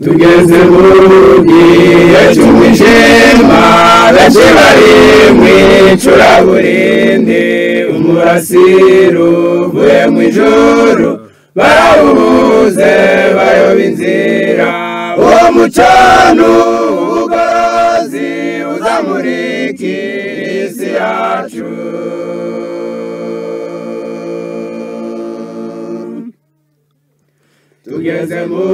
tugeze mu gihe cy'umwijima benshi bari mu icuraburindi umurasire uvuye mu ijoro barawubuze bayoba inzira uwo mucano w'ubugorozi uzamurikira isi yacu tugeze mu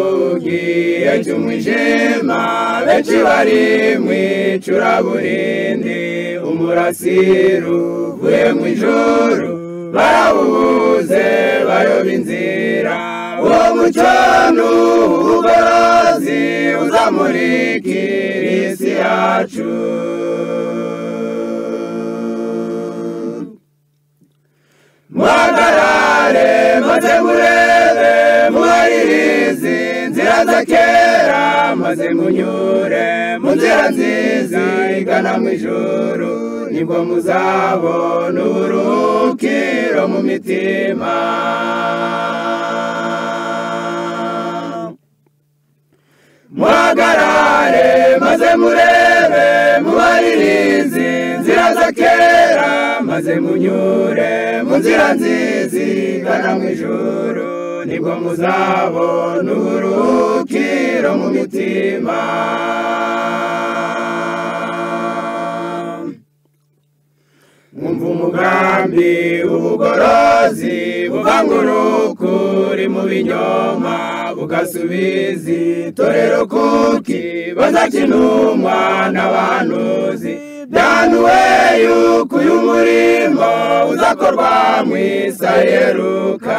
gihe cy'umwijima benshi bari mu icuraburindi umurasire uvuye mu ijoro barawubuze bayoba inzira uwo mucano w'ubugorozi uzamurikira isi yacu muhagarare maze murebe muharirize inzira za kera maze munyure mu nzira nziza igana mu ijoro nibwo muzabona uburuhukiro mu mitima muhagarare maze murebe mubaririze inzira za kera maze munyure mu nzira nziza igana mu ijoro nibwo muzabona uburuhukiro mu mitima mwumva umugambi w'ubugorozi buvangura ukuri mu binyoma bugasubiza itorero kuki bazakinumwa n'abahanuzi byanuwe yuko uyu murimo uzakorwa mu isaheruka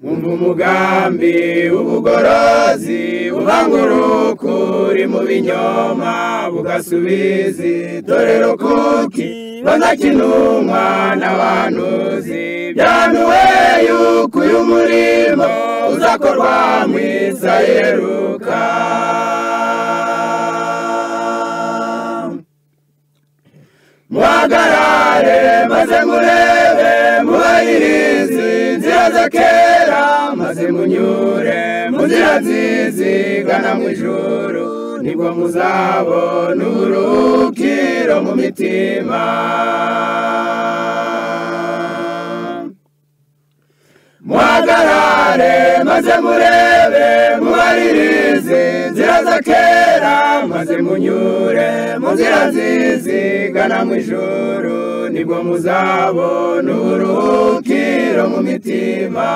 umva umugambi w'ubugorozi buvangura ukuri mu binyoma bugasubiza itorero kuki banakinumwa n'abahanuzi byanuwe yuko uyu murimo uzakorwa mu isaheruka muhagarare maze murebe mubaririze inzira za kera maze munyure mu nzira nziza igana mu ijoro nibwo muzabona uburuhukiro mu mitima muhagarare maze murebe mubaririze inzira za kera maze munyure mu nzira nziza igana mu ijoro nibwo muzabona uburuhukiro mu mitima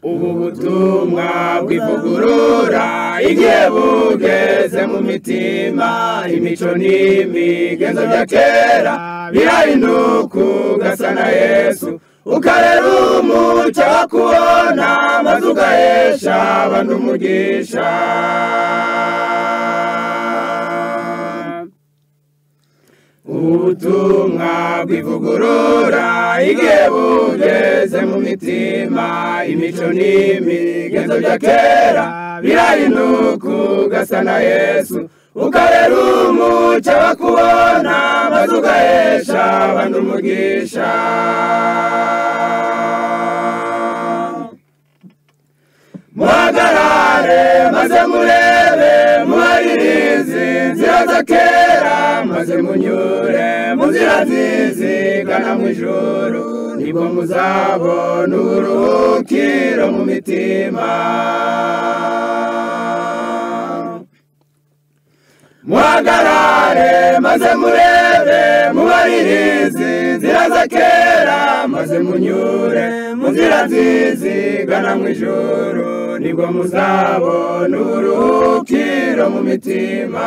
ubu butumwa bw'ivugurura igihe bugeze mu mitima imico n'imigenzo bya kera birahinduka ugasa na yesu ukarera umucyo wo kubona maze ugahesha abandi umugisha ubutumwa bw'ivugurura igihe bugeze mu mitima imico n'imigenzo bya kera birahinduka ugasa na yesu ukarera umucyo wo kubona maze ugahesha abandi umugisha muhagarare maze murebe mubaririze inzira za kera maze munyure mu nzira nziza igana mu ijoro nibwo muzabona uburuhukiro mu mitima muhagarare maze murebe mubaririze inzira za kera maze munyure mu nzira nziza igana mu ijoro nibwo muzabona uburuhukiro mu mitima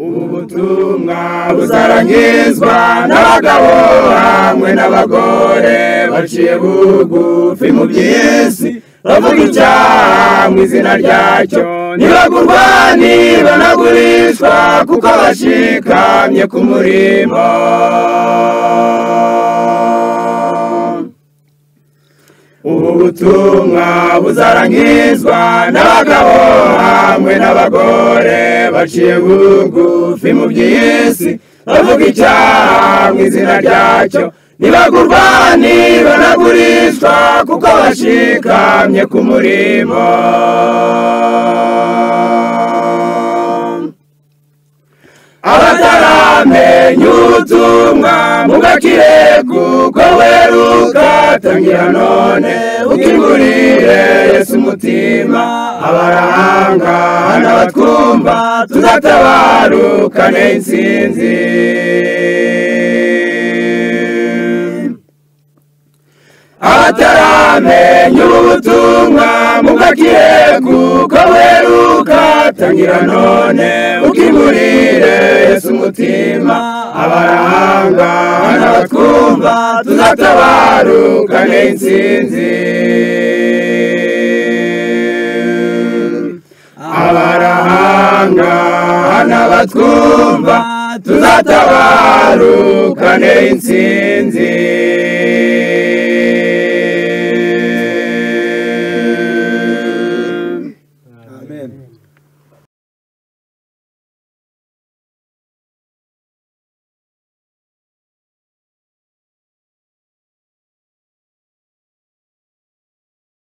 ubu butumwa busarangizwa n'abagabo hamwe n'abagore baciye bugufi mu by'isi bavuga icyaha mu izina ryacyo ntibagurwa ntibanagurishwa kuko bashikamye ku murimo ubu butumwa buzarangizwa n'abagabo hamwe n'abagore baciye bugufi mu by'isi bavuga icyaha mu izina ryacyo ntibagurwa ntibanagurishwa kuko bashikamye ku murimo abataramenya ubutumwa mugakire kuko weruka tangira none ukingurire yesu umutima abarahanga n'abatwumva tuzatabarukane intsinzi abataramenya ubutumwa mubwakire kuko weruka tangira none ukingurire yesu umutima abarahanga n'abatwumva tuzatabarukane intsinzi abarahanga n'abatwumva tuzatabara intsinzi